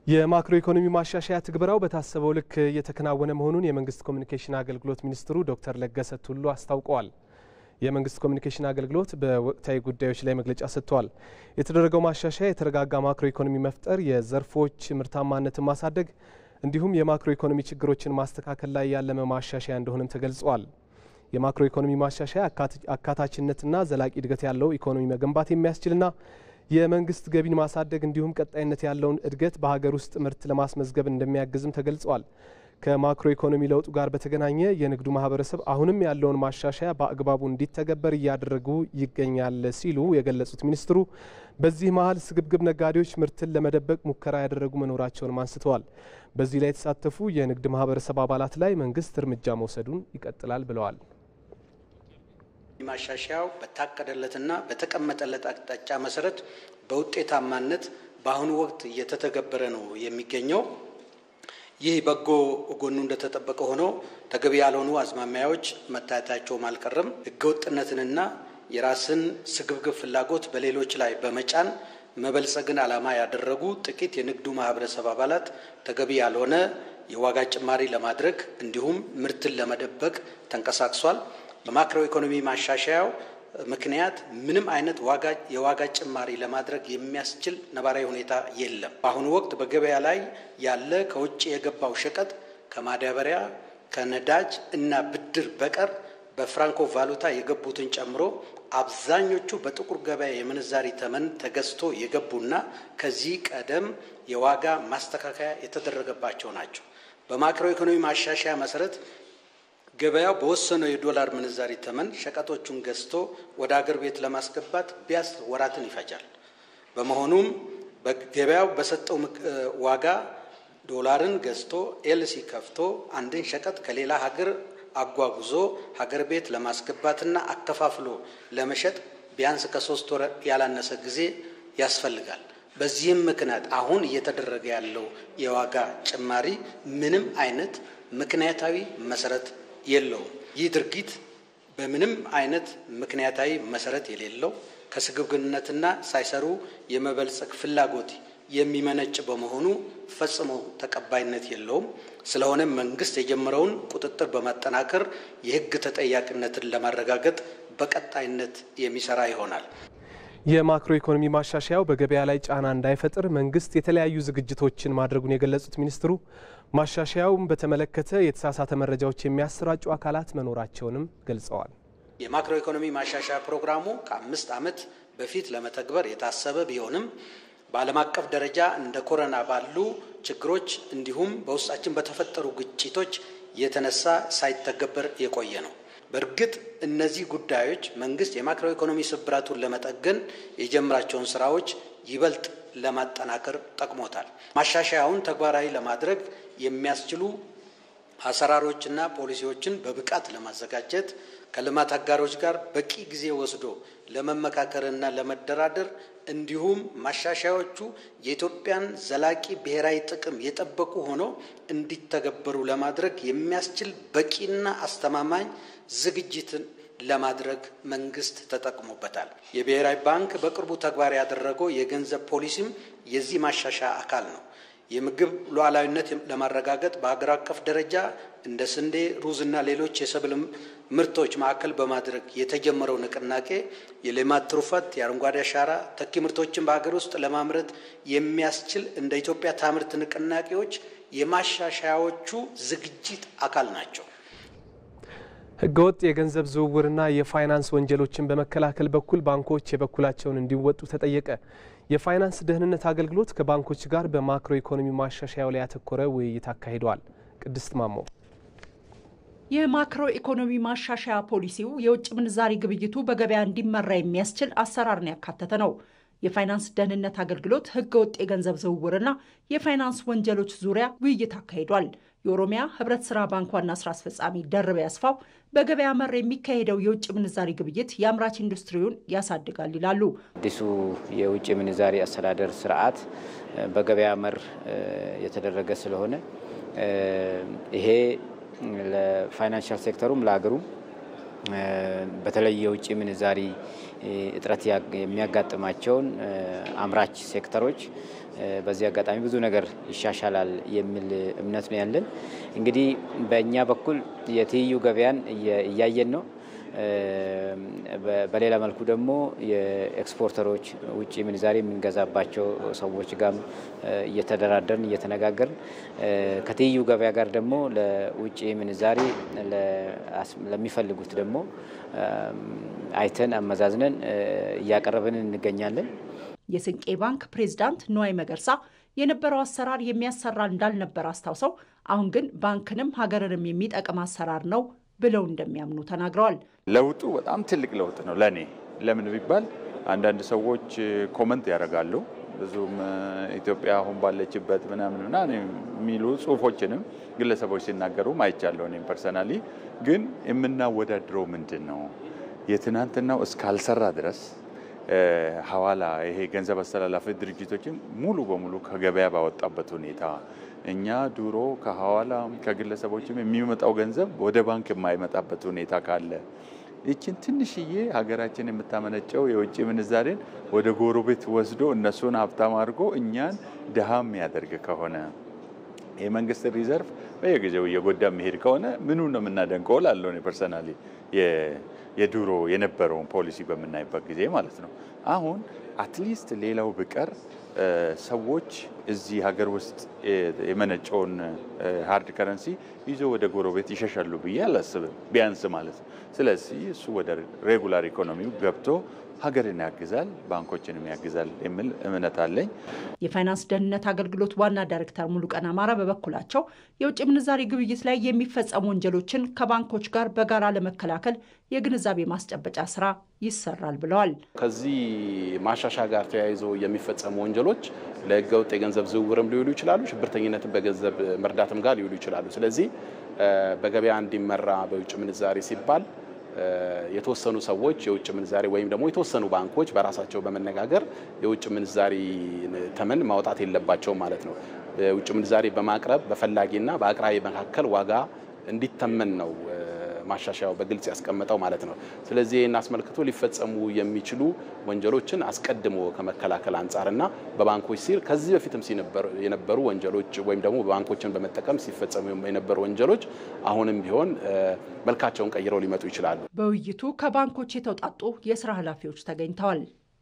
የማክሮ ኢኮኖሚ ማሻሻያ ትግበራው በታሰበው ልክ እየተከናወነ መሆኑን የመንግስት ኮሚኒኬሽን አገልግሎት ሚኒስትሩ ዶክተር ለገሰ ቱሉ አስታውቀዋል። የመንግስት ኮሚኒኬሽን አገልግሎት በወቅታዊ ጉዳዮች ላይ መግለጫ ሰጥቷል። የተደረገው ማሻሻያ የተረጋጋ ማክሮ ኢኮኖሚ መፍጠር፣ የዘርፎች ምርታማነትን ማሳደግ እንዲሁም የማክሮ ኢኮኖሚ ችግሮችን ማስተካከል ላይ ያለመ ማሻሻያ እንደሆነም ተገልጿል። የማክሮ ኢኮኖሚ ማሻሻያ አካታችነትና ዘላቂ እድገት ያለው ኢኮኖሚ መገንባት የሚያስችልና የመንግስት ገቢን ማሳደግ እንዲሁም ቀጣይነት ያለውን እድገት በሀገር ውስጥ ምርት ለማስመዝገብ እንደሚያግዝም ተገልጿል። ከማክሮ ኢኮኖሚ ለውጡ ጋር በተገናኘ የንግዱ ማህበረሰብ አሁንም ያለውን ማሻሻያ በአግባቡ እንዲተገበር እያደረጉ ይገኛል ሲሉ የገለጹት ሚኒስትሩ በዚህ መሀል ስግብግብ ነጋዴዎች ምርትን ለመደበቅ ሙከራ ያደረጉ መኖራቸውንም አንስተዋል። በዚህ ላይ የተሳተፉ የንግድ ማህበረሰብ አባላት ላይ መንግስት እርምጃ መውሰዱን ይቀጥላል ብለዋል። ማሻሻያው በታቀደለትና በተቀመጠለት አቅጣጫ መሰረት በውጤታማነት በአሁኑ ወቅት እየተተገበረ ነው የሚገኘው። ይህ በጎ ጎኑ እንደተጠበቀ ሆኖ ተገቢ ያልሆኑ አዝማሚያዎች መታየታቸውም አልቀረም። ህገወጥነትንና የራስን ስግብግብ ፍላጎት በሌሎች ላይ በመጫን መበልጸግን ዓላማ ያደረጉ ጥቂት የንግዱ ማህበረሰብ አባላት ተገቢ ያልሆነ የዋጋ ጭማሪ ለማድረግ እንዲሁም ምርትን ለመደበቅ ተንቀሳቅሷል። በማክሮ ኢኮኖሚ ማሻሻያው ምክንያት ምንም አይነት የዋጋ ጭማሪ ለማድረግ የሚያስችል ነባራዊ ሁኔታ የለም። በአሁኑ ወቅት በገበያ ላይ ያለ ከውጭ የገባው ሸቀጥ ከማዳበሪያ፣ ከነዳጅ እና ብድር በቀር በፍራንኮ ቫሉታ የገቡትን ጨምሮ አብዛኞቹ በጥቁር ገበያ የምንዛሪ ተመን ተገዝቶ የገቡና ከዚህ ቀደም የዋጋ ማስተካከያ የተደረገባቸው ናቸው። በማክሮ ኢኮኖሚ ማሻሻያ መሰረት ገበያው በወሰነው የዶላር ምንዛሪ ተመን ሸቀጦቹን ገዝቶ ወደ አገር ቤት ለማስገባት ቢያንስ ወራትን ይፈጃል። በመሆኑም በገበያው በሰጠው ዋጋ ዶላርን ገዝቶ ኤልሲ ከፍቶ አንድን ሸቀጥ ከሌላ ሀገር አጓጉዞ ሀገር ቤት ለማስገባትና አከፋፍሎ ለመሸጥ ቢያንስ ከሶስት ወር ያላነሰ ጊዜ ያስፈልጋል። በዚህም ምክንያት አሁን እየተደረገ ያለው የዋጋ ጭማሪ ምንም አይነት ምክንያታዊ መሰረት የለውም። ይህ ድርጊት በምንም አይነት ምክንያታዊ መሰረት የሌለው ከስግብግብነትና ሳይሰሩ የመበልጸግ ፍላጎት የሚመነጭ በመሆኑ ፈጽሞ ተቀባይነት የለውም። ስለሆነም መንግስት የጀመረውን ቁጥጥር በማጠናከር የሕግ ተጠያቂነትን ለማረጋገጥ በቀጣይነት የሚሰራ ይሆናል። የማክሮ ኢኮኖሚ ማሻሻያው በገበያ ላይ ጫና እንዳይፈጥር መንግስት የተለያዩ ዝግጅቶችን ማድረጉን የገለጹት ሚኒስትሩ ማሻሻያውን በተመለከተ የተሳሳተ መረጃዎች የሚያሰራጩ አካላት መኖራቸውንም ገልጸዋል። የማክሮ ኢኮኖሚ ማሻሻያ ፕሮግራሙ ከአምስት ዓመት በፊት ለመተግበር የታሰበ ቢሆንም በዓለም አቀፍ ደረጃ እንደ ኮረና ባሉ ችግሮች እንዲሁም በውስጣችን በተፈጠሩ ግጭቶች የተነሳ ሳይተገበር የቆየ ነው። በእርግጥ እነዚህ ጉዳዮች መንግስት የማክሮ ኢኮኖሚ ስብራቱን ለመጠገን የጀመራቸውን ስራዎች ይበልጥ ለማጠናከር ጠቅሞታል። ማሻሻያውን ተግባራዊ ለማድረግ የሚያስችሉ አሰራሮችና ፖሊሲዎችን በብቃት ለማዘጋጀት ከልማት አጋሮች ጋር በቂ ጊዜ ወስዶ ለመመካከርና ለመደራደር እንዲሁም ማሻሻያዎቹ የኢትዮጵያን ዘላቂ ብሔራዊ ጥቅም የጠበቁ ሆነው እንዲተገበሩ ለማድረግ የሚያስችል በቂና አስተማማኝ ዝግጅትን ለማድረግ መንግስት ተጠቅሞበታል። የብሔራዊ ባንክ በቅርቡ ተግባር ያደረገው የገንዘብ ፖሊሲም የዚህ ማሻሻያ አካል ነው። የምግብ ሉዓላዊነት ለማረጋገጥ በሀገር አቀፍ ደረጃ እንደ ስንዴ፣ ሩዝና ሌሎች የሰብል ምርቶች ማዕከል በማድረግ የተጀመረው ንቅናቄ የሌማት ትሩፋት፣ የአረንጓዴ አሻራ ተኪ ምርቶችን በሀገር ውስጥ ለማምረት የሚያስችል እንደ ኢትዮጵያ ታምርት ንቅናቄዎች የማሻሻያዎቹ ዝግጅት አካል ናቸው። ህገወጥ የገንዘብ ዝውውርና የፋይናንስ ወንጀሎችን በመከላከል በኩል ባንኮች የበኩላቸውን እንዲወጡ ተጠየቀ። የፋይናንስ ደህንነት አገልግሎት ከባንኮች ጋር በማክሮ ኢኮኖሚ ማሻሻያው ላይ ያተኮረ ውይይት አካሂደዋል። ቅድስት ማሞ የማክሮ ኢኮኖሚ ማሻሻያ ፖሊሲው የውጭ ምንዛሪ ግብይቱ በገበያ እንዲመራ የሚያስችል አሰራርን ያካተተ ነው። የፋይናንስ ደህንነት አገልግሎት ህገወጥ የገንዘብ ዝውውርና የፋይናንስ ወንጀሎች ዙሪያ ውይይት አካሂዷል። የኦሮሚያ ህብረት ስራ ባንክ ዋና ስራ አስፈጻሚ ደርበ ያስፋው በገበያ መር የሚካሄደው የውጭ ምንዛሪ ግብይት የአምራች ኢንዱስትሪውን ያሳድጋል ይላሉ። አዲሱ የውጭ ምንዛሪ አስተዳደር ስርዓት በገበያ መር የተደረገ ስለሆነ ይሄ ለፋይናንሻል ሴክተሩም ለሀገሩም በተለይ የውጭ ምንዛሪ እጥረት የሚያጋጥማቸውን አምራች ሴክተሮች በዚህ አጋጣሚ ብዙ ነገር ይሻሻላል የሚል እምነት ነው ያለን። እንግዲህ በእኛ በኩል የትይዩ ገበያን እያየን ነው። በሌላ መልኩ ደግሞ የኤክስፖርተሮች ውጭ ምንዛሬ የምንገዛባቸው ሰዎች ጋር እየተደራደርን እየተነጋገርን ከትይዩ ገበያ ጋር ደግሞ ለውጭ ምንዛሬ ለሚፈልጉት ደግሞ አይተን አመዛዝነን እያቀረብን እንገኛለን። የስንቄ ባንክ ፕሬዝዳንት ንዋይ መገርሳ የነበረው አሰራር የሚያሰራ እንዳልነበር አስታውሰው አሁን ግን ባንክንም ሀገርንም የሚጠቅም አሰራር ነው ብለው እንደሚያምኑ ተናግረዋል። ለውጡ በጣም ትልቅ ለውጥ ነው ለእኔ። ለምን ቢባል አንዳንድ ሰዎች ኮመንት ያደርጋሉ ብዙም ኢትዮጵያ አሁን ባለችበት ምናምን ምናምን የሚሉ ጽሁፎችንም ግለሰቦች ሲናገሩም አይቻለሁ። እኔም ፐርሰናሊ ግን የምናወዳድረው ምንድን ነው የትናንትናው እስካልሰራ ድረስ ሐዋላ ይሄ ገንዘብ አስተላላፊ ድርጅቶችን ሙሉ በሙሉ ከገበያ ባወጣበት ሁኔታ እኛ ድሮ ከሐዋላም ከግለሰቦችም የሚመጣው ገንዘብ ወደ ባንክ የማይመጣበት ሁኔታ ካለ ይችን ትንሽዬ ሀገራችን የምታመነጨው የውጭ ምንዛሬን ወደ ጎረቤት ወስዶ እነሱን ሀብታም አድርጎ እኛን ድሃ የሚያደርግ ከሆነ የመንግስት ሪዘርቭ በየጊዜው እየጎዳ የሚሄድ ከሆነ ምኑ ነው የምናደንቀው? ላለው ፐርሰናሊ የድሮ የነበረውን ፖሊሲ በምናይበት ጊዜ ማለት ነው። አሁን አትሊስት ሌላው ብቀር ሰዎች እዚህ ሀገር ውስጥ የመነጨውን ሀርድ ከረንሲ ይዞ ወደ ጎረቤት ይሸሻሉ ብዬ አላስብም፣ ቢያንስ ማለት ነው። ስለዚህ እሱ ወደ ሬጉላር ኢኮኖሚው ገብቶ ሀገርን ያግዛል፣ ባንኮችንም ያግዛል የሚል እምነት አለኝ። የፋይናንስ ደህንነት አገልግሎት ዋና ዳይሬክተር ሙሉቀን አማራ በበኩላቸው የውጭ ምንዛሬ ግብይት ላይ የሚፈጸሙ ወንጀሎችን ከባንኮች ጋር በጋራ ለመከላከል የግንዛቤ ማስጨበጫ ስራ ይሰራል ብለዋል። ከዚህ ማሻሻያ ጋር ተያይዞ የሚፈጸሙ ወንጀሎች ለህገወጥ የገንዘብ ዝውውርም ሊውሉ ይችላሉ፣ ሽብርተኝነትን በገንዘብ መርዳትም ጋር ሊውሉ ይችላሉ። ስለዚህ በገበያ እንዲመራ በውጭ ምንዛሬ ሲባል የተወሰኑ ሰዎች የውጭ ምንዛሬ ወይም ደግሞ የተወሰኑ ባንኮች በራሳቸው በመነጋገር የውጭ ምንዛሪ ተመን ማውጣት የለባቸውም ማለት ነው። የውጭ ምንዛሬ በማቅረብ በፈላጊና በአቅራቢ መካከል ዋጋ እንዲተመን ነው ማሻሻያው በግልጽ ያስቀመጠው ማለት ነው። ስለዚህ ይህን አስመልክቶ ሊፈጸሙ የሚችሉ ወንጀሎችን አስቀድሞ ከመከላከል አንጻርና በባንኮች ሲር ከዚህ በፊትም የነበሩ ወንጀሎች ወይም ደግሞ ባንኮችን በመጠቀም ሲፈጸሙ የነበሩ ወንጀሎች አሁንም ቢሆን መልካቸውን ቀይረው ሊመጡ ይችላሉ። በውይይቱ ከባንኮች የተውጣጡ የስራ ኃላፊዎች ተገኝተዋል።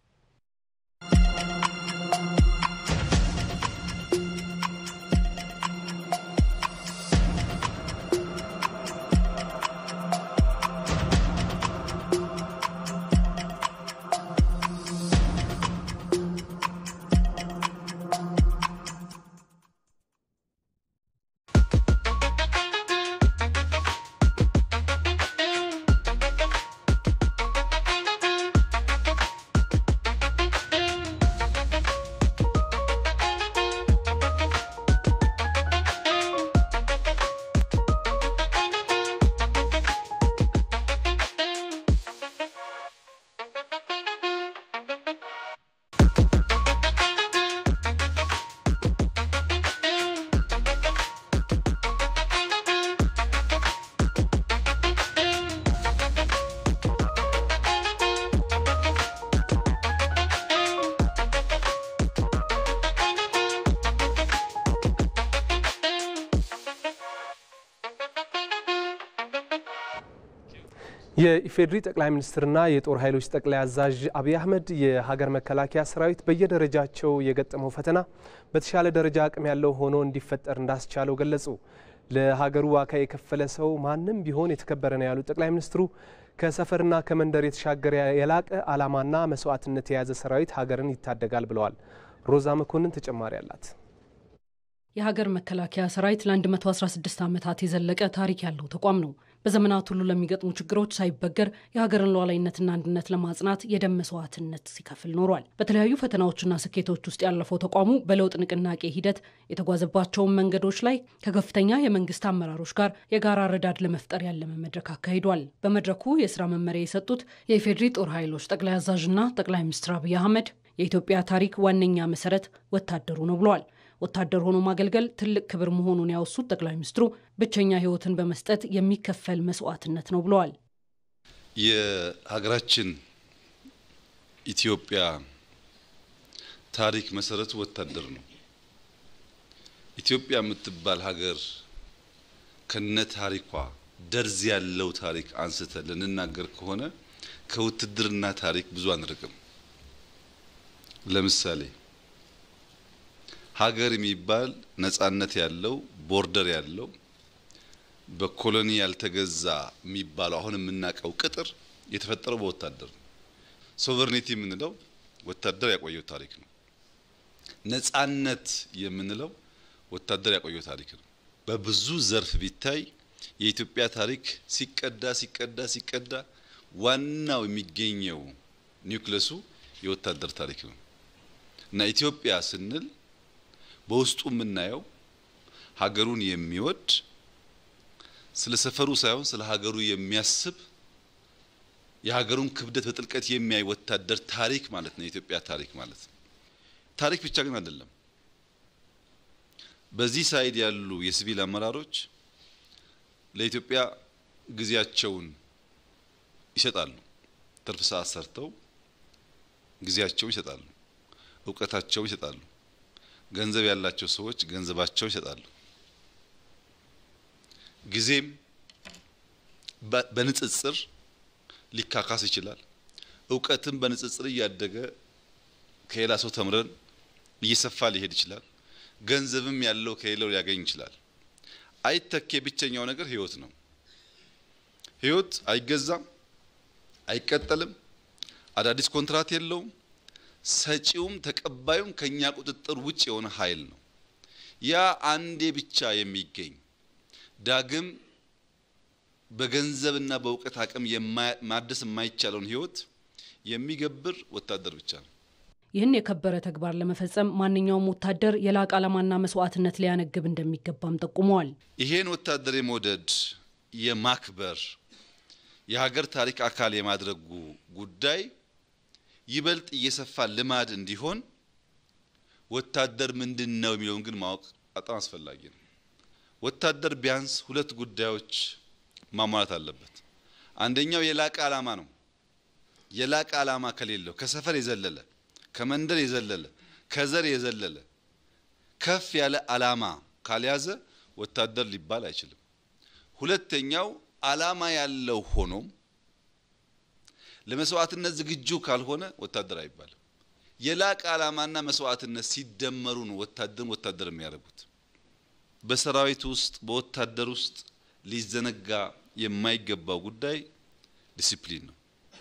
የኢፌዴሪ ጠቅላይ ሚኒስትርና የጦር ኃይሎች ጠቅላይ አዛዥ አብይ አህመድ የሀገር መከላከያ ሰራዊት በየደረጃቸው የገጠመው ፈተና በተሻለ ደረጃ አቅም ያለው ሆኖ እንዲፈጠር እንዳስቻለው ገለጹ። ለሀገሩ ዋጋ የከፈለ ሰው ማንም ቢሆን የተከበረ ነው ያሉት ጠቅላይ ሚኒስትሩ ከሰፈርና ከመንደር የተሻገረ የላቀ ዓላማና መስዋዕትነት የያዘ ሰራዊት ሀገርን ይታደጋል ብለዋል። ሮዛ መኮንን ተጨማሪ አላት። የሀገር መከላከያ ሰራዊት ለ116 ዓመታት የዘለቀ ታሪክ ያለው ተቋም ነው። በዘመናት ሁሉ ለሚገጥሙ ችግሮች ሳይበገር የሀገርን ሉዓላዊነትና አንድነት ለማጽናት የደም መስዋዕትነት ሲከፍል ኖሯል። በተለያዩ ፈተናዎችና ስኬቶች ውስጥ ያለፈው ተቋሙ በለውጥ ንቅናቄ ሂደት የተጓዘባቸውን መንገዶች ላይ ከከፍተኛ የመንግስት አመራሮች ጋር የጋራ ረዳድ ለመፍጠር ያለመ መድረክ አካሂዷል። በመድረኩ የስራ መመሪያ የሰጡት የኢፌዴሪ ጦር ኃይሎች ጠቅላይ አዛዥና ጠቅላይ ሚኒስትር አብይ አህመድ የኢትዮጵያ ታሪክ ዋነኛ መሰረት ወታደሩ ነው ብለዋል። ወታደር ሆኖ ማገልገል ትልቅ ክብር መሆኑን ያወሱት ጠቅላይ ሚኒስትሩ ብቸኛ ሕይወትን በመስጠት የሚከፈል መስዋዕትነት ነው ብለዋል። የሀገራችን ኢትዮጵያ ታሪክ መሰረቱ ወታደር ነው። ኢትዮጵያ የምትባል ሀገር ከነ ታሪኳ ደርዝ ያለው ታሪክ አንስተን ልንናገር ከሆነ ከውትድርና ታሪክ ብዙ አንርቅም። ለምሳሌ ሀገር የሚባል ነጻነት ያለው ቦርደር ያለው በኮሎኒ ያልተገዛ የሚባለው አሁን የምናውቀው ቅጥር የተፈጠረው በወታደር ነው። ሶቨርኒቲ የምንለው ወታደር ያቆየው ታሪክ ነው። ነጻነት የምንለው ወታደር ያቆየው ታሪክ ነው። በብዙ ዘርፍ ቢታይ የኢትዮጵያ ታሪክ ሲቀዳ ሲቀዳ ሲቀዳ ዋናው የሚገኘው ኒውክለሱ የወታደር ታሪክ ነው እና ኢትዮጵያ ስንል በውስጡ የምናየው ሀገሩን የሚወድ ስለ ሰፈሩ ሳይሆን ስለ ሀገሩ የሚያስብ የሀገሩን ክብደት በጥልቀት የሚያይ ወታደር ታሪክ ማለት ነው የኢትዮጵያ ታሪክ ማለት ነው። ታሪክ ብቻ ግን አይደለም። በዚህ ሳይድ ያሉ የሲቪል አመራሮች ለኢትዮጵያ ጊዜያቸውን ይሰጣሉ። ትርፍ ሰዓት ሰርተው ጊዜያቸውን ይሰጣሉ፣ እውቀታቸውን ይሰጣሉ። ገንዘብ ያላቸው ሰዎች ገንዘባቸውን ይሰጣሉ። ጊዜም በንጽጽር ሊካካስ ይችላል። እውቀትም በንጽጽር እያደገ ከሌላ ሰው ተምረን እየሰፋ ሊሄድ ይችላል። ገንዘብም ያለው ከሌለው ሊያገኝ ይችላል። አይተኬ ብቸኛው ነገር ህይወት ነው። ህይወት አይገዛም፣ አይቀጠልም፣ አዳዲስ ኮንትራት የለውም። ሰጪውም ተቀባዩም ከኛ ቁጥጥር ውጭ የሆነ ኃይል ነው። ያ አንዴ ብቻ የሚገኝ ዳግም በገንዘብና በእውቀት አቅም ማደስ የማይቻለውን ህይወት የሚገብር ወታደር ብቻ ነው። ይህን የከበረ ተግባር ለመፈጸም ማንኛውም ወታደር የላቀ ዓላማና መስዋዕትነት ሊያነግብ እንደሚገባም ጠቁመዋል። ይሄን ወታደር የመውደድ የማክበር የሀገር ታሪክ አካል የማድረጉ ጉዳይ ይበልጥ እየሰፋ ልማድ እንዲሆን ወታደር ምንድን ነው የሚለውን ግን ማወቅ በጣም አስፈላጊ ነው። ወታደር ቢያንስ ሁለት ጉዳዮች ማሟላት አለበት። አንደኛው የላቀ ዓላማ ነው። የላቀ ዓላማ ከሌለው ከሰፈር የዘለለ ከመንደር የዘለለ ከዘር የዘለለ ከፍ ያለ ዓላማ ካልያዘ ወታደር ሊባል አይችልም። ሁለተኛው ዓላማ ያለው ሆኖም ለመስዋዕትነት ዝግጁ ካልሆነ ወታደር አይባልም። የላቀ ዓላማና መስዋዕትነት ሲደመሩ ነው ወታደርን ወታደር የሚያደርጉት። በሰራዊት ውስጥ በወታደር ውስጥ ሊዘነጋ የማይገባው ጉዳይ ዲሲፕሊን ነው።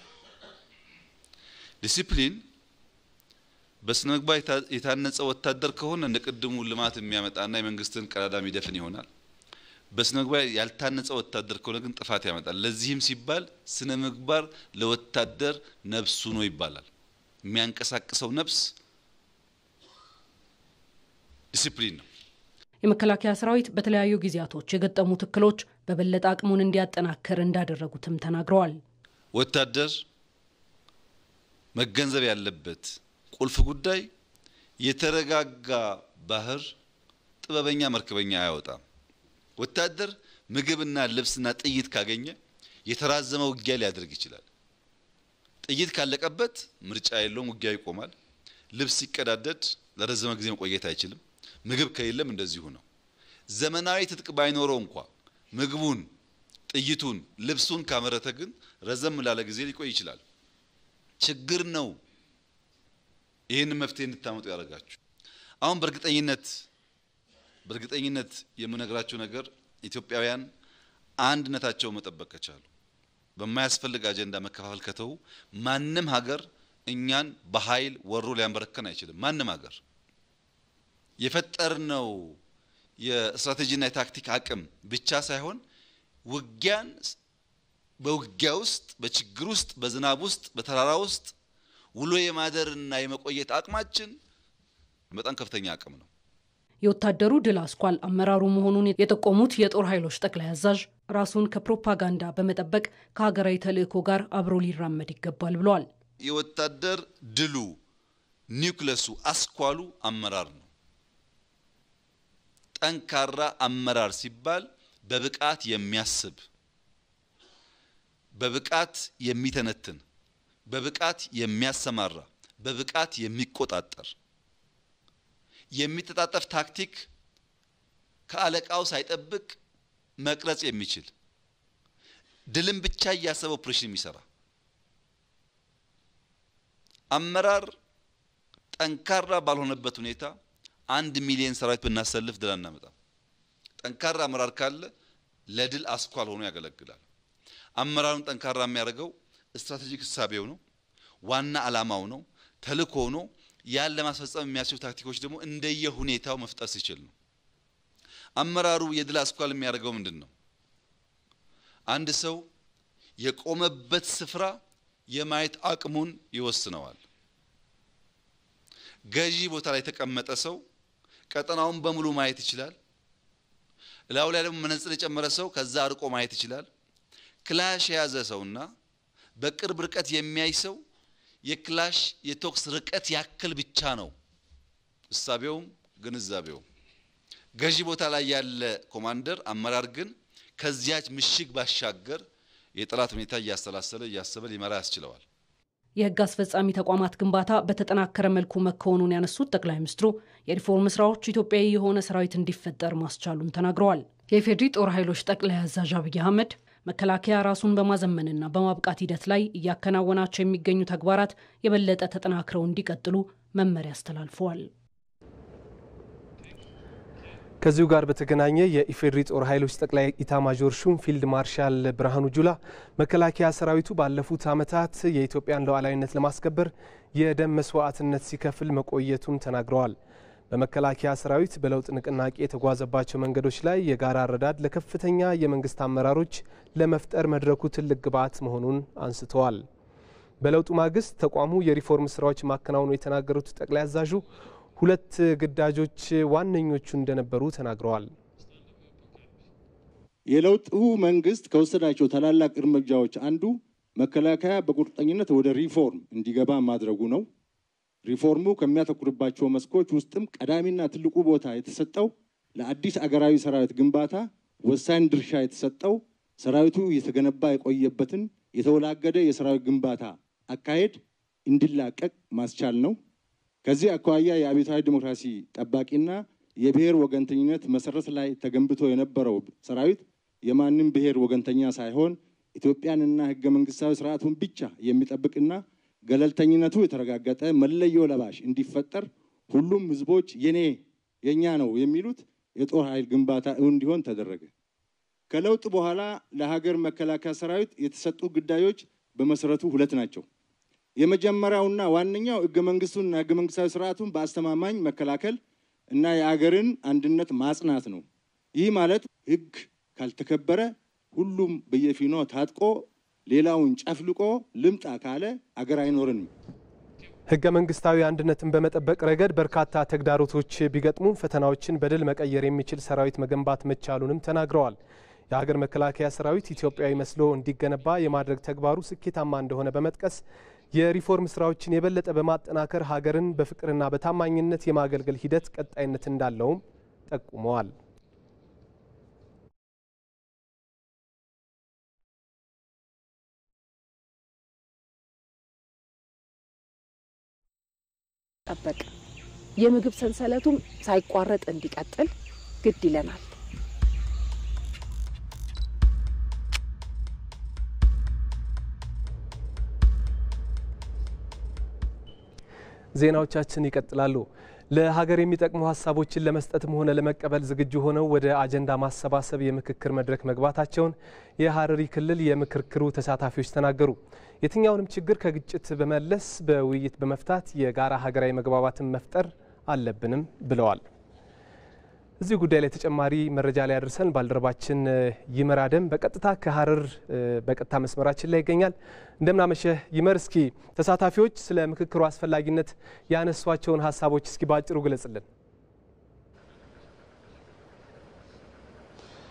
ዲሲፕሊን በስነ ምግባር የታነጸ ወታደር ከሆነ እንደ ቅድሙ ልማት የሚያመጣና የመንግስትን ቀዳዳ የሚደፍን ይሆናል። በስነ ምግባር ያልታነጸ ወታደር ከሆነ ግን ጥፋት ያመጣል። ለዚህም ሲባል ስነ ምግባር ለወታደር ነፍሱ ነው ይባላል። የሚያንቀሳቅሰው ነፍስ ዲሲፕሊን ነው። የመከላከያ ሰራዊት በተለያዩ ጊዜያቶች የገጠሙት እክሎች በበለጠ አቅሙን እንዲያጠናክር እንዳደረጉትም ተናግረዋል። ወታደር መገንዘብ ያለበት ቁልፍ ጉዳይ የተረጋጋ ባህር ጥበበኛ መርከበኛ አያወጣም። ወታደር ምግብና ልብስና ጥይት ካገኘ የተራዘመ ውጊያ ሊያደርግ ይችላል። ጥይት ካለቀበት ምርጫ የለውም፣ ውጊያ ይቆማል። ልብስ ሲቀዳደድ ለረዘመ ጊዜ መቆየት አይችልም። ምግብ ከሌለም እንደዚሁ ነው። ዘመናዊ ትጥቅ ባይኖረው እንኳ ምግቡን፣ ጥይቱን፣ ልብሱን ካመረተ ግን ረዘም ላለ ጊዜ ሊቆይ ይችላል። ችግር ነው። ይህንን መፍትሄ እንድታመጡ ያደርጋችሁ። አሁን በእርግጠኝነት በእርግጠኝነት የምነግራችሁ ነገር ኢትዮጵያውያን አንድነታቸውን መጠበቅ ከቻሉ በማያስፈልግ አጀንዳ መከፋፈል ከተው ማንም ሀገር እኛን በኃይል ወሮ ሊያንበረከን አይችልም። ማንም ሀገር የፈጠርነው የስትራቴጂና የታክቲክ አቅም ብቻ ሳይሆን ውጊያን በውጊያ ውስጥ በችግር ውስጥ በዝናብ ውስጥ በተራራ ውስጥ ውሎ የማደርና የመቆየት አቅማችን በጣም ከፍተኛ አቅም ነው። የወታደሩ ድል አስኳል አመራሩ መሆኑን የጠቆሙት የጦር ኃይሎች ጠቅላይ አዛዥ ራሱን ከፕሮፓጋንዳ በመጠበቅ ከሀገራዊ ተልዕኮ ጋር አብሮ ሊራመድ ይገባል ብለዋል። የወታደር ድሉ ኒውክለሱ አስኳሉ አመራር ነው። ጠንካራ አመራር ሲባል በብቃት የሚያስብ በብቃት የሚተነትን፣ በብቃት የሚያሰማራ፣ በብቃት የሚቆጣጠር የሚተጣጠፍ ታክቲክ ከአለቃው ሳይጠብቅ መቅረጽ የሚችል ድልን ብቻ እያሰበ ኦፕሬሽን የሚሰራ አመራር ጠንካራ ባልሆነበት ሁኔታ አንድ ሚሊዮን ሰራዊት ብናሰልፍ ድል አናመጣም። ጠንካራ አመራር ካለ ለድል አስኳል ሆኖ ያገለግላል። አመራሩን ጠንካራ የሚያደርገው ስትራቴጂክ እሳቤው ነው፣ ዋና ዓላማው ነው፣ ተልእኮ ነው። ያን ለማስፈጸም የሚያስችሉ ታክቲኮች ደግሞ እንደየ ሁኔታው መፍጠር ሲችል ነው። አመራሩ የድል አስኳል የሚያደርገው ምንድን ነው? አንድ ሰው የቆመበት ስፍራ የማየት አቅሙን ይወስነዋል። ገዢ ቦታ ላይ የተቀመጠ ሰው ቀጠናውን በሙሉ ማየት ይችላል። እላዩ ላይ ደግሞ መነጽር የጨመረ ሰው ከዛ አርቆ ማየት ይችላል። ክላሽ የያዘ ሰውና በቅርብ ርቀት የሚያይ ሰው የክላሽ የቶክስ ርቀት ያክል ብቻ ነው እሳቤውም ግንዛቤውም። ገዢ ቦታ ላይ ያለ ኮማንደር አመራር ግን ከዚያች ምሽግ ባሻገር የጠላት ሁኔታ እያሰላሰለ እያሰበ ሊመራ ያስችለዋል። የሕግ አስፈጻሚ ተቋማት ግንባታ በተጠናከረ መልኩ መከወኑን ያነሱት ጠቅላይ ሚኒስትሩ የሪፎርም ስራዎች ኢትዮጵያዊ የሆነ ሰራዊት እንዲፈጠር ማስቻሉን ተናግረዋል። የኢፌዴሪ ጦር ኃይሎች ጠቅላይ አዛዥ አብይ አህመድ መከላከያ ራሱን በማዘመንና በማብቃት ሂደት ላይ እያከናወናቸው የሚገኙ ተግባራት የበለጠ ተጠናክረው እንዲቀጥሉ መመሪያ አስተላልፈዋል። ከዚሁ ጋር በተገናኘ የኢፌዴሪ ጦር ኃይሎች ጠቅላይ ኢታማዦር ሹም ፊልድ ማርሻል ብርሃኑ ጁላ መከላከያ ሰራዊቱ ባለፉት ዓመታት የኢትዮጵያን ሉዓላዊነት ለማስከበር የደም መስዋዕትነት ሲከፍል መቆየቱን ተናግረዋል። በመከላከያ ሰራዊት በለውጥ ንቅናቄ የተጓዘባቸው መንገዶች ላይ የጋራ አረዳድ ለከፍተኛ የመንግስት አመራሮች ለመፍጠር መድረኩ ትልቅ ግብዓት መሆኑን አንስተዋል። በለውጡ ማግስት ተቋሙ የሪፎርም ስራዎች ማከናወኑ የተናገሩት ጠቅላይ አዛዡ ሁለት ግዳጆች ዋነኞቹ እንደነበሩ ተናግረዋል። የለውጡ መንግስት ከወሰዳቸው ታላላቅ እርምጃዎች አንዱ መከላከያ በቁርጠኝነት ወደ ሪፎርም እንዲገባ ማድረጉ ነው። ሪፎርሙ ከሚያተኩርባቸው መስኮች ውስጥም ቀዳሚና ትልቁ ቦታ የተሰጠው ለአዲስ አገራዊ ሰራዊት ግንባታ ወሳኝ ድርሻ የተሰጠው ሰራዊቱ የተገነባ የቆየበትን የተወላገደ የሰራዊት ግንባታ አካሄድ እንዲላቀቅ ማስቻል ነው። ከዚህ አኳያ የአብዮታዊ ዲሞክራሲ ጠባቂና የብሔር ወገንተኝነት መሰረት ላይ ተገንብቶ የነበረው ሰራዊት የማንም ብሔር ወገንተኛ ሳይሆን ኢትዮጵያንና ህገ መንግስታዊ ስርዓቱን ብቻ የሚጠብቅና ገለልተኝነቱ የተረጋገጠ መለዮ ለባሽ እንዲፈጠር ሁሉም ህዝቦች የኔ የኛ ነው የሚሉት የጦር ኃይል ግንባታ እውን እንዲሆን ተደረገ። ከለውጥ በኋላ ለሀገር መከላከያ ሰራዊት የተሰጡ ግዳዮች በመሰረቱ ሁለት ናቸው። የመጀመሪያውና ዋነኛው ህገ መንግስቱንና ህገ መንግስታዊ ስርዓቱን በአስተማማኝ መከላከል እና የአገርን አንድነት ማጽናት ነው። ይህ ማለት ህግ ካልተከበረ ሁሉም በየፊኖ ታጥቆ ሌላውን ጨፍልቆ ልምጣ ካለ አገር አይኖርንም። ህገ መንግስታዊ አንድነትን በመጠበቅ ረገድ በርካታ ተግዳሮቶች ቢገጥሙም ፈተናዎችን በድል መቀየር የሚችል ሰራዊት መገንባት መቻሉንም ተናግረዋል። የሀገር መከላከያ ሰራዊት ኢትዮጵያዊ መስሎ እንዲገነባ የማድረግ ተግባሩ ስኬታማ እንደሆነ በመጥቀስ የሪፎርም ስራዎችን የበለጠ በማጠናከር ሀገርን በፍቅርና በታማኝነት የማገልገል ሂደት ቀጣይነት እንዳለውም ጠቁመዋል። ጠበቅ የምግብ ሰንሰለቱም ሳይቋረጥ እንዲቀጥል ግድ ይለናል። ዜናዎቻችን ይቀጥላሉ። ለሀገር የሚጠቅሙ ሀሳቦችን ለመስጠትም ሆነ ለመቀበል ዝግጁ ሆነው ወደ አጀንዳ ማሰባሰብ የምክክር መድረክ መግባታቸውን የሀረሪ ክልል የምክክሩ ተሳታፊዎች ተናገሩ። የትኛውንም ችግር ከግጭት በመለስ በውይይት በመፍታት የጋራ ሀገራዊ መግባባትን መፍጠር አለብንም ብለዋል። እዚህ ጉዳይ ላይ ተጨማሪ መረጃ ላይ ያደርሰን ባልደረባችን ይመር አደም በቀጥታ ከሀረር በቀጥታ መስመራችን ላይ ይገኛል። እንደምናመሸህ ይመር፣ እስኪ ተሳታፊዎች ስለ ምክክሩ አስፈላጊነት ያነሷቸውን ሀሳቦች እስኪ በአጭሩ ግለጽልን።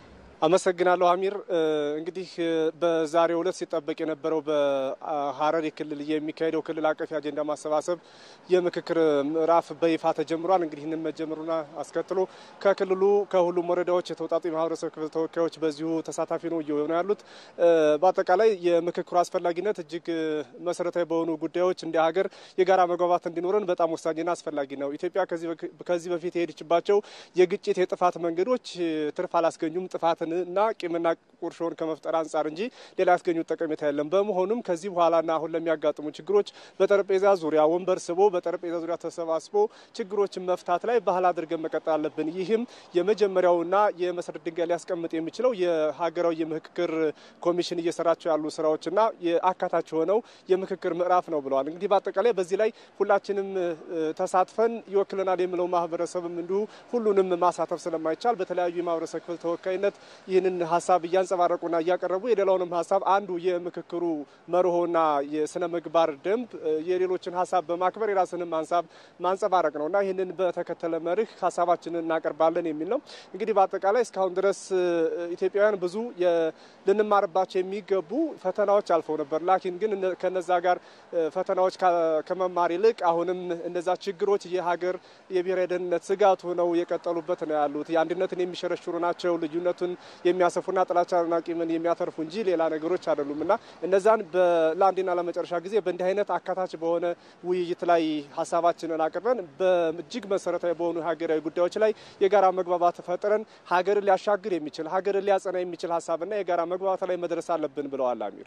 አመሰግናለሁ አሚር። እንግዲህ በዛሬው ዕለት ሲጠበቅ የነበረው በሀረሪ ክልል የሚካሄደው ክልል አቀፍ የአጀንዳ ማሰባሰብ የምክክር ምዕራፍ በይፋ ተጀምሯል። እንግዲህ ይህንን መጀመሩን አስከትሎ ከክልሉ ከሁሉም ወረዳዎች የተውጣጡ የማህበረሰብ ክፍል ተወካዮች በዚሁ ተሳታፊ ነው እየሆኑ ያሉት። በአጠቃላይ የምክክሩ አስፈላጊነት እጅግ መሰረታዊ በሆኑ ጉዳዮች እንደ ሀገር የጋራ መግባባት እንዲኖረን በጣም ወሳኝና አስፈላጊ ነው። ኢትዮጵያ ከዚህ በፊት የሄደችባቸው የግጭት የጥፋት መንገዶች ትርፍ አላስገኙም ጥፋትን እና ቂምና ቁርሾን ከመፍጠር አንጻር እንጂ ሌላ ያስገኙት ጠቀሜታ የለም። በመሆኑም ከዚህ በኋላና አሁን ለሚያጋጥሙ ችግሮች በጠረጴዛ ዙሪያ ወንበር ስቦ በጠረጴዛ ዙሪያ ተሰባስቦ ችግሮችን መፍታት ላይ ባህል አድርገን መቀጠል አለብን። ይህም የመጀመሪያውና የመሰረት ድንጋይ ሊያስቀምጥ የሚችለው የሀገራዊ የምክክር ኮሚሽን እየሰራቸው ያሉ ስራዎችና የአካታች የሆነው የምክክር ምዕራፍ ነው ብለዋል። እንግዲህ በአጠቃላይ በዚህ ላይ ሁላችንም ተሳትፈን ይወክለናል የሚለው ማህበረሰብም እንዲሁ ሁሉንም ማሳተፍ ስለማይቻል በተለያዩ የማህበረሰብ ክፍል ተወካይነት ይህንን ሀሳብ እያንጸባረቁና እያቀረቡ የሌላውንም ሀሳብ አንዱ የምክክሩ መርሆና የስነ ምግባር ደንብ የሌሎችን ሀሳብ በማክበር የራስንም ሀሳብ ማንጸባረቅ ነው እና ይህንን በተከተለ መርህ ሀሳባችንን እናቀርባለን የሚል ነው። እንግዲህ በአጠቃላይ እስካሁን ድረስ ኢትዮጵያውያን ብዙ ልንማርባቸው የሚገቡ ፈተናዎች አልፈው ነበር። ላኪን ግን ከነዛ ጋር ፈተናዎች ከመማር ይልቅ አሁንም እነዛ ችግሮች የሀገር የብሔራዊ ደህንነት ስጋት ሆነው የቀጠሉበት ነው ያሉት። የአንድነትን የሚሸረሽሩ ናቸው። ልዩነቱን የሚያሰፉና ጥላቻና ቂምን የሚያተርፉ እንጂ ሌላ ነገሮች አይደሉም እና እነዛን ለአንዴና ለመጨረሻ ጊዜ በእንዲህ አይነት አካታች በሆነ ውይይት ላይ ሀሳባችንን አቅርበን በእጅግ መሰረታዊ በሆኑ ሀገራዊ ጉዳዮች ላይ የጋራ መግባባት ፈጥረን ሀገርን ሊያሻግር የሚችል ሀገርን ሊያጸና የሚችል ሀሳብና የጋራ መግባባት ላይ መድረስ አለብን ብለዋል አሚር።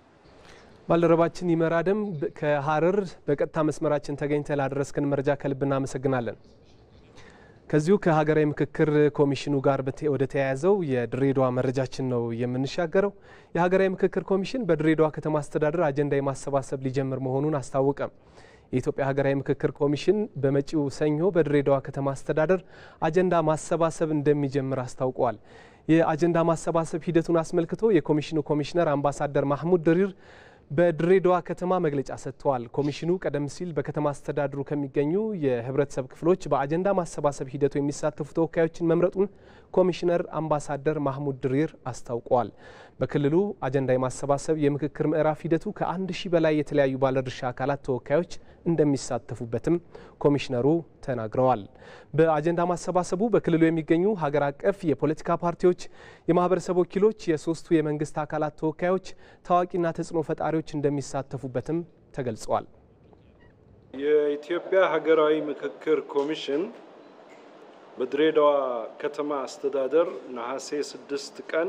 ባልደረባችን ይመራደም ከሀረር በቀጥታ መስመራችን ተገኝተ ላደረስክን መረጃ ከልብ እናመሰግናለን። ከዚሁ ከሀገራዊ ምክክር ኮሚሽኑ ጋር ወደ ተያያዘው የድሬዳዋ መረጃችን ነው የምንሻገረው። የሀገራዊ ምክክር ኮሚሽን በድሬዳዋ ከተማ አስተዳደር አጀንዳ የማሰባሰብ ሊጀምር መሆኑን አስታወቀ። የኢትዮጵያ ሀገራዊ ምክክር ኮሚሽን በመጪው ሰኞ በድሬዳዋ ከተማ አስተዳደር አጀንዳ ማሰባሰብ እንደሚጀምር አስታውቋል። የአጀንዳ ማሰባሰብ ሂደቱን አስመልክቶ የኮሚሽኑ ኮሚሽነር አምባሳደር ማህሙድ ድሪር በድሬዳዋ ከተማ መግለጫ ሰጥተዋል። ኮሚሽኑ ቀደም ሲል በከተማ አስተዳደሩ ከሚገኙ የህብረተሰብ ክፍሎች በአጀንዳ ማሰባሰብ ሂደቱ የሚሳተፉ ተወካዮችን መምረጡን ኮሚሽነር አምባሳደር ማህሙድ ድሪር አስታውቀዋል። በክልሉ አጀንዳ የማሰባሰብ የምክክር ምዕራፍ ሂደቱ ከአንድ ሺህ በላይ የተለያዩ ባለድርሻ አካላት ተወካዮች እንደሚሳተፉበትም ኮሚሽነሩ ተናግረዋል። በአጀንዳ ማሰባሰቡ በክልሉ የሚገኙ ሀገር አቀፍ የፖለቲካ ፓርቲዎች፣ የማህበረሰብ ወኪሎች፣ የሶስቱ የመንግስት አካላት ተወካዮች፣ ታዋቂና ተጽዕኖ ፈጣሪዎች እንደሚሳተፉበትም ተገልጸዋል። የኢትዮጵያ ሀገራዊ ምክክር ኮሚሽን በድሬዳዋ ከተማ አስተዳደር ነሐሴ 6 ቀን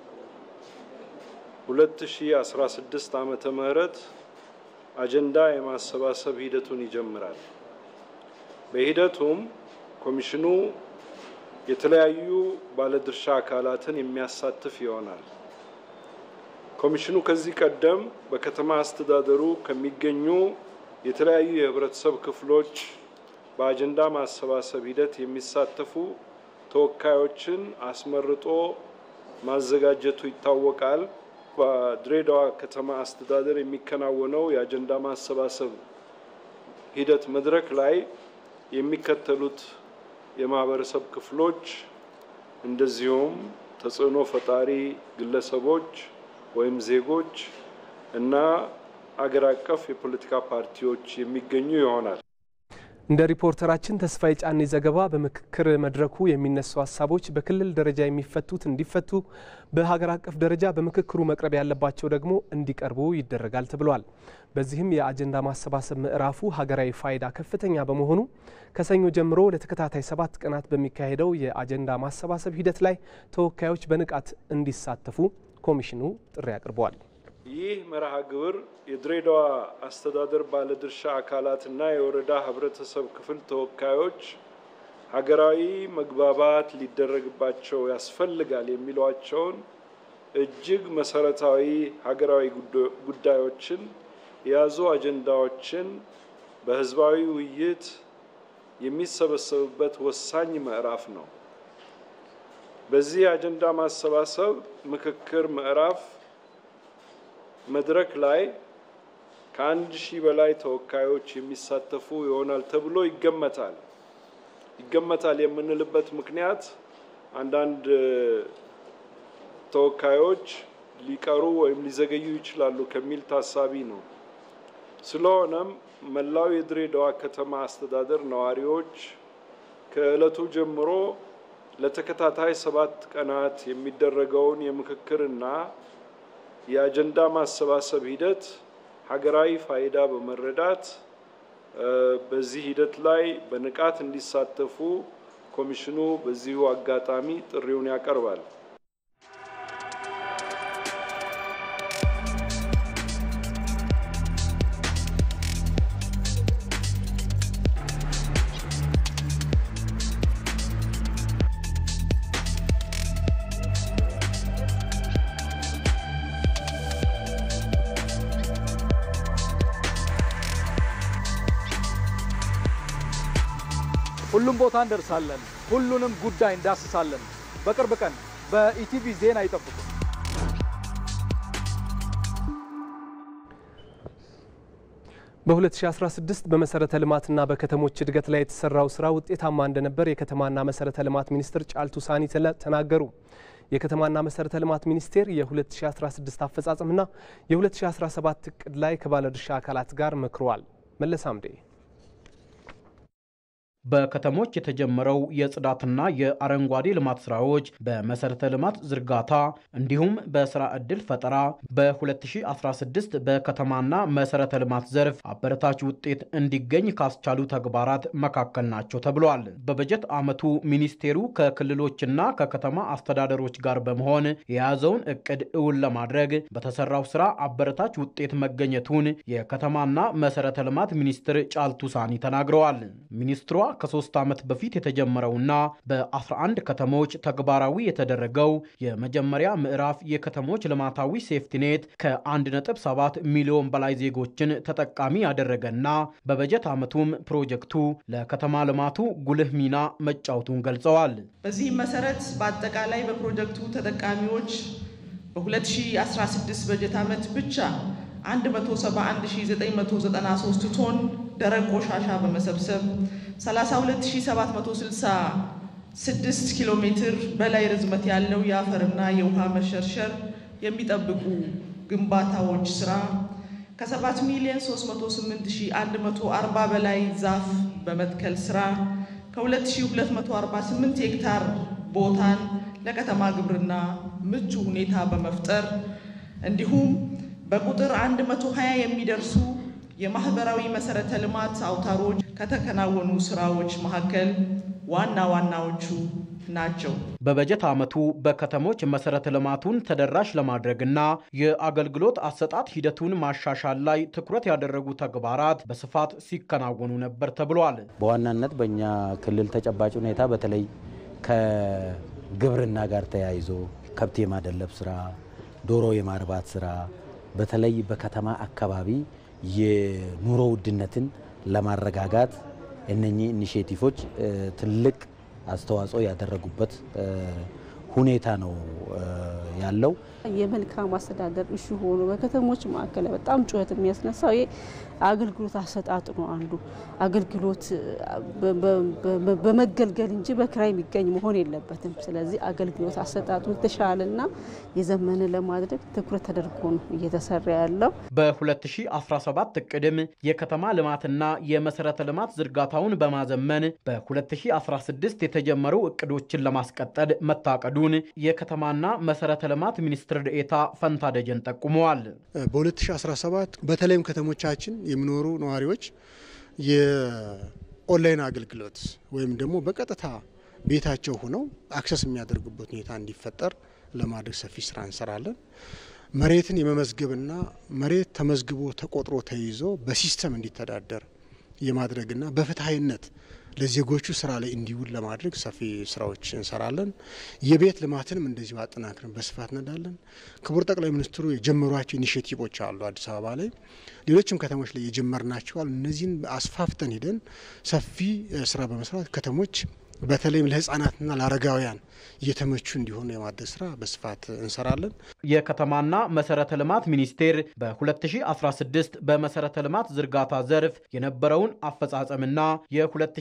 2016 ዓመተ ምህረት አጀንዳ የማሰባሰብ ሂደቱን ይጀምራል። በሂደቱም ኮሚሽኑ የተለያዩ ባለድርሻ አካላትን የሚያሳትፍ ይሆናል። ኮሚሽኑ ከዚህ ቀደም በከተማ አስተዳደሩ ከሚገኙ የተለያዩ የህብረተሰብ ክፍሎች በአጀንዳ ማሰባሰብ ሂደት የሚሳተፉ ተወካዮችን አስመርጦ ማዘጋጀቱ ይታወቃል። በድሬዳዋ ከተማ አስተዳደር የሚከናወነው የአጀንዳ ማሰባሰብ ሂደት መድረክ ላይ የሚከተሉት የማህበረሰብ ክፍሎች እንደዚሁም ተጽዕኖ ፈጣሪ ግለሰቦች ወይም ዜጎች እና አገር አቀፍ የፖለቲካ ፓርቲዎች የሚገኙ ይሆናል። እንደ ሪፖርተራችን ተስፋዬ ጫኔ ዘገባ በምክክር መድረኩ የሚነሱ ሀሳቦች በክልል ደረጃ የሚፈቱት እንዲፈቱ፣ በሀገር አቀፍ ደረጃ በምክክሩ መቅረብ ያለባቸው ደግሞ እንዲቀርቡ ይደረጋል ተብሏል። በዚህም የአጀንዳ ማሰባሰብ ምዕራፉ ሀገራዊ ፋይዳ ከፍተኛ በመሆኑ ከሰኞ ጀምሮ ለተከታታይ ሰባት ቀናት በሚካሄደው የአጀንዳ ማሰባሰብ ሂደት ላይ ተወካዮች በንቃት እንዲሳተፉ ኮሚሽኑ ጥሪ አቅርበዋል። ይህ መርሃ ግብር የድሬዳዋ አስተዳደር ባለድርሻ አካላትና የወረዳ ህብረተሰብ ክፍል ተወካዮች ሀገራዊ መግባባት ሊደረግባቸው ያስፈልጋል የሚሏቸውን እጅግ መሰረታዊ ሀገራዊ ጉዳዮችን የያዙ አጀንዳዎችን በህዝባዊ ውይይት የሚሰበሰቡበት ወሳኝ ምዕራፍ ነው። በዚህ የአጀንዳ ማሰባሰብ ምክክር ምዕራፍ መድረክ ላይ ከአንድ ሺህ በላይ ተወካዮች የሚሳተፉ ይሆናል ተብሎ ይገመታል። ይገመታል የምንልበት ምክንያት አንዳንድ ተወካዮች ሊቀሩ ወይም ሊዘገዩ ይችላሉ ከሚል ታሳቢ ነው። ስለሆነም መላው የድሬዳዋ ከተማ አስተዳደር ነዋሪዎች ከዕለቱ ጀምሮ ለተከታታይ ሰባት ቀናት የሚደረገውን የምክክርና የአጀንዳ ማሰባሰብ ሂደት ሀገራዊ ፋይዳ በመረዳት በዚህ ሂደት ላይ በንቃት እንዲሳተፉ ኮሚሽኑ በዚሁ አጋጣሚ ጥሪውን ያቀርባል። ሁሉም ቦታ እንደርሳለን። ሁሉንም ጉዳይ እንዳስሳለን። በቅርብ ቀን በኢቲቪ ዜና ይጠብቁ። በ2016 በመሰረተ ልማትና በከተሞች እድገት ላይ የተሰራው ስራ ውጤታማ እንደነበር የከተማና መሰረተ ልማት ሚኒስትር ጫልቱ ሳኒ ተናገሩ። የከተማና መሰረተ ልማት ሚኒስቴር የ2016 አፈጻጸምና የ2017 እቅድ ላይ ከባለድርሻ አካላት ጋር መክሯል። መለስ አምዴ በከተሞች የተጀመረው የጽዳትና የአረንጓዴ ልማት ስራዎች በመሰረተ ልማት ዝርጋታ እንዲሁም በስራ ዕድል ፈጠራ በ2016 በከተማና መሰረተ ልማት ዘርፍ አበረታች ውጤት እንዲገኝ ካስቻሉ ተግባራት መካከል ናቸው ተብሏል። በበጀት ዓመቱ ሚኒስቴሩ ከክልሎችና ከከተማ አስተዳደሮች ጋር በመሆን የያዘውን እቅድ እውን ለማድረግ በተሰራው ስራ አበረታች ውጤት መገኘቱን የከተማና መሰረተ ልማት ሚኒስትር ጫልቱ ሳኒ ተናግረዋል። ሚኒስትሯ ከሶስት ዓመት በፊት የተጀመረውና በ11 ከተሞች ተግባራዊ የተደረገው የመጀመሪያ ምዕራፍ የከተሞች ልማታዊ ሴፍቲኔት ከ1.7 ሚሊዮን በላይ ዜጎችን ተጠቃሚ ያደረገና በበጀት ዓመቱም ፕሮጀክቱ ለከተማ ልማቱ ጉልህ ሚና መጫወቱን ገልጸዋል። በዚህም መሰረት በአጠቃላይ በፕሮጀክቱ ተጠቃሚዎች በ2016 በጀት ዓመት ብቻ 171993 ቶን ደረቅ ቆሻሻ በመሰብሰብ 32766 ኪሎ ሜትር በላይ ርዝመት ያለው የአፈርና የውሃ መሸርሸር የሚጠብቁ ግንባታዎች ስራ ከ7 ሚሊዮን 308140 በላይ ዛፍ በመትከል ስራ ከ2248 ሄክታር ቦታን ለከተማ ግብርና ምቹ ሁኔታ በመፍጠር እንዲሁም በቁጥር 120 የሚደርሱ የማህበራዊ መሰረተ ልማት አውታሮች ከተከናወኑ ስራዎች መካከል ዋና ዋናዎቹ ናቸው። በበጀት ዓመቱ በከተሞች መሰረተ ልማቱን ተደራሽ ለማድረግና የአገልግሎት አሰጣጥ ሂደቱን ማሻሻል ላይ ትኩረት ያደረጉ ተግባራት በስፋት ሲከናወኑ ነበር ተብሏል። በዋናነት በእኛ ክልል ተጨባጭ ሁኔታ በተለይ ከግብርና ጋር ተያይዞ ከብት የማደለብ ስራ፣ ዶሮ የማርባት ስራ በተለይ በከተማ አካባቢ የኑሮ ውድነትን ለማረጋጋት እነኚህ ኢኒሽቲቮች ትልቅ አስተዋጽኦ ያደረጉበት ሁኔታ ነው ያለው። የመልካም አስተዳደር እሹ ሆኖ በከተሞች ማዕከል በጣም ጩኸት የሚያስነሳው ይሄ አገልግሎት አሰጣጡ ነው። አንዱ አገልግሎት በመገልገል እንጂ በክራይ የሚገኝ መሆን የለበትም። ስለዚህ አገልግሎት አሰጣጡ የተሻለና የዘመነ ለማድረግ ትኩረት ተደርጎ ነው እየተሰራ ያለው። በ2017 እቅድም የከተማ ልማትና የመሰረተ ልማት ዝርጋታውን በማዘመን በ2016 የተጀመሩ እቅዶችን ለማስቀጠል መታቀዱን የከተማና መሰረተ ልማት ሚኒስትር ዴኤታ ፈንታ ደጀን ጠቁመዋል። በ2017 በተለይም ከተሞቻችን የሚኖሩ ነዋሪዎች የኦንላይን አገልግሎት ወይም ደግሞ በቀጥታ ቤታቸው ሆነው አክሰስ የሚያደርጉበት ሁኔታ እንዲፈጠር ለማድረግ ሰፊ ስራ እንሰራለን። መሬትን የመመዝገብና መሬት ተመዝግቦ ተቆጥሮ ተይዞ በሲስተም እንዲተዳደር የማድረግና በፍትሐዊነት ለዜጎቹ ስራ ላይ እንዲውል ለማድረግ ሰፊ ስራዎች እንሰራለን። የቤት ልማትንም እንደዚሁ አጠናክረን በስፋት እንሄዳለን። ክቡር ጠቅላይ ሚኒስትሩ የጀመሯቸው ኢኒሽቲቮች አሉ አዲስ አበባ ላይ፣ ሌሎችም ከተሞች ላይ የጀመርናቸዋል። እነዚህን አስፋፍተን ሂደን ሰፊ ስራ በመስራት ከተሞች በተለይም ለህፃናትና ለአረጋውያን እየተመቹ እንዲሆኑ የማድረግ ስራ በስፋት እንሰራለን። የከተማና መሰረተ ልማት ሚኒስቴር በ2016 በመሰረተ ልማት ዝርጋታ ዘርፍ የነበረውን አፈጻጸምና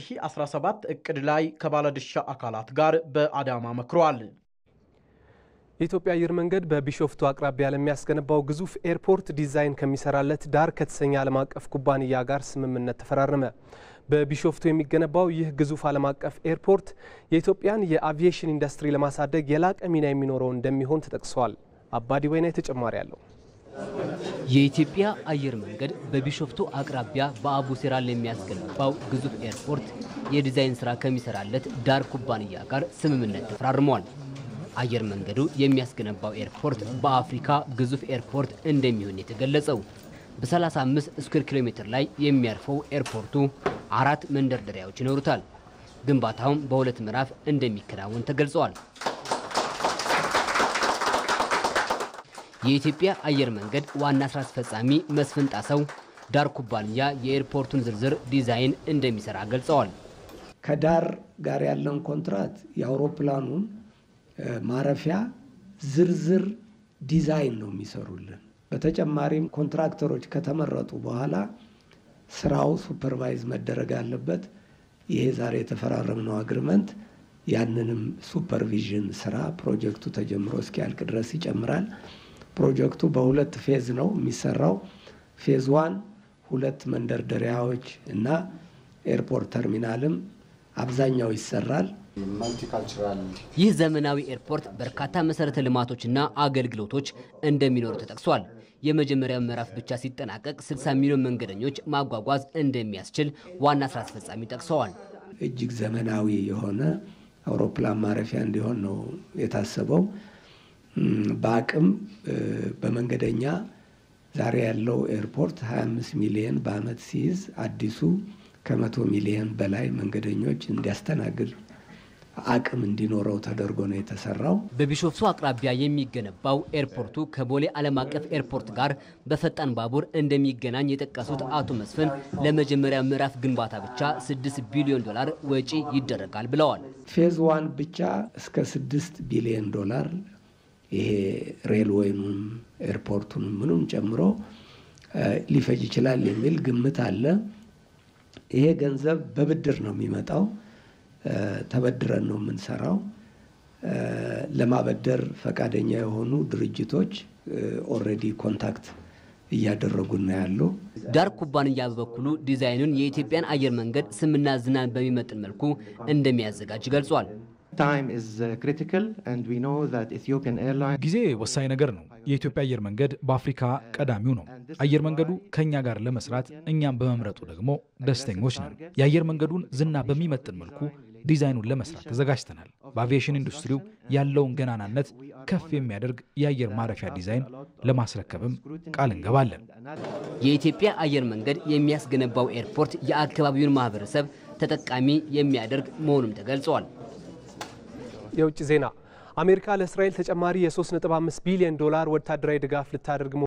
የ2017 እቅድ ላይ ከባለድርሻ አካላት ጋር በአዳማ መክሯል። የኢትዮጵያ አየር መንገድ በቢሾፍቱ አቅራቢያ ለሚያስገነባው ግዙፍ ኤርፖርት ዲዛይን ከሚሰራለት ዳር ከተሰኘ ዓለም አቀፍ ኩባንያ ጋር ስምምነት ተፈራረመ። በቢሾፍቱ የሚገነባው ይህ ግዙፍ ዓለም አቀፍ ኤርፖርት የኢትዮጵያን የአቪዬሽን ኢንዱስትሪ ለማሳደግ የላቀ ሚና የሚኖረው እንደሚሆን ተጠቅሷል። አባዲ ወይና ተጨማሪ አለው። የኢትዮጵያ አየር መንገድ በቢሾፍቱ አቅራቢያ በአቡ ሴራል የሚያስገነባው ግዙፍ ኤርፖርት የዲዛይን ስራ ከሚሰራለት ዳር ኩባንያ ጋር ስምምነት ተፈራርመዋል። አየር መንገዱ የሚያስገነባው ኤርፖርት በአፍሪካ ግዙፍ ኤርፖርት እንደሚሆን የተገለጸው በ35 ስኩዌር ኪሎ ሜትር ላይ የሚያርፈው ኤርፖርቱ አራት መንደርደሪያዎች ይኖሩታል። ግንባታውም በሁለት ምዕራፍ እንደሚከናወን ተገልጸዋል። የኢትዮጵያ አየር መንገድ ዋና ስራ አስፈጻሚ መስፍን ጣሰው ዳር ኩባንያ የኤርፖርቱን ዝርዝር ዲዛይን እንደሚሰራ ገልጸዋል። ከዳር ጋር ያለን ኮንትራት የአውሮፕላኑን ማረፊያ ዝርዝር ዲዛይን ነው የሚሰሩልን። በተጨማሪም ኮንትራክተሮች ከተመረጡ በኋላ ስራው ሱፐርቫይዝ መደረግ አለበት። ይሄ ዛሬ የተፈራረምነው አግሪመንት ያንንም ሱፐርቪዥን ስራ ፕሮጀክቱ ተጀምሮ እስኪያልቅ ድረስ ይጨምራል። ፕሮጀክቱ በሁለት ፌዝ ነው የሚሰራው። ፌዝ ዋን ሁለት መንደርደሪያዎች እና ኤርፖርት ተርሚናልም አብዛኛው ይሰራል። ይህ ዘመናዊ ኤርፖርት በርካታ መሰረተ ልማቶችና አገልግሎቶች እንደሚኖሩ ተጠቅሷል። የመጀመሪያው ምዕራፍ ብቻ ሲጠናቀቅ 60 ሚሊዮን መንገደኞች ማጓጓዝ እንደሚያስችል ዋና ስራ አስፈጻሚ ጠቅሰዋል። እጅግ ዘመናዊ የሆነ አውሮፕላን ማረፊያ እንዲሆን ነው የታሰበው። በአቅም በመንገደኛ ዛሬ ያለው ኤርፖርት 25 ሚሊየን በአመት ሲይዝ አዲሱ ከመቶ ሚሊየን በላይ መንገደኞች እንዲያስተናግድ አቅም እንዲኖረው ተደርጎ ነው የተሰራው። በቢሾፍቱ አቅራቢያ የሚገነባው ኤርፖርቱ ከቦሌ ዓለም አቀፍ ኤርፖርት ጋር በፈጣን ባቡር እንደሚገናኝ የጠቀሱት አቶ መስፍን ለመጀመሪያ ምዕራፍ ግንባታ ብቻ 6 ቢሊዮን ዶላር ወጪ ይደረጋል ብለዋል። ፌዝ ዋን ብቻ እስከ 6 ቢሊዮን ዶላር ይሄ ሬልዌይኑም ኤርፖርቱንም ምኑም ጨምሮ ሊፈጅ ይችላል የሚል ግምት አለ። ይሄ ገንዘብ በብድር ነው የሚመጣው። ተበድረን ነው የምንሰራው። ለማበደር ፈቃደኛ የሆኑ ድርጅቶች ኦልሬዲ ኮንታክት እያደረጉን ነው ያለው። ዳር ኩባንያ በበኩሉ ዲዛይኑን የኢትዮጵያን አየር መንገድ ስምና ዝናን በሚመጥን መልኩ እንደሚያዘጋጅ ገልጿል። ጊዜ ወሳኝ ነገር ነው። የኢትዮጵያ አየር መንገድ በአፍሪካ ቀዳሚው ነው። አየር መንገዱ ከእኛ ጋር ለመስራት እኛም በመምረጡ ደግሞ ደስተኞች ነን። የአየር መንገዱን ዝና በሚመጥን መልኩ ዲዛይኑን ለመስራት ተዘጋጅተናል። በአቪዬሽን ኢንዱስትሪው ያለውን ገናናነት ከፍ የሚያደርግ የአየር ማረፊያ ዲዛይን ለማስረከብም ቃል እንገባለን። የኢትዮጵያ አየር መንገድ የሚያስገነባው ኤርፖርት የአካባቢውን ማህበረሰብ ተጠቃሚ የሚያደርግ መሆኑም ተገልጿል። የውጭ ዜና አሜሪካ ለእስራኤል ተጨማሪ የ3.5 ቢሊዮን ዶላር ወታደራዊ ድጋፍ ልታደርግ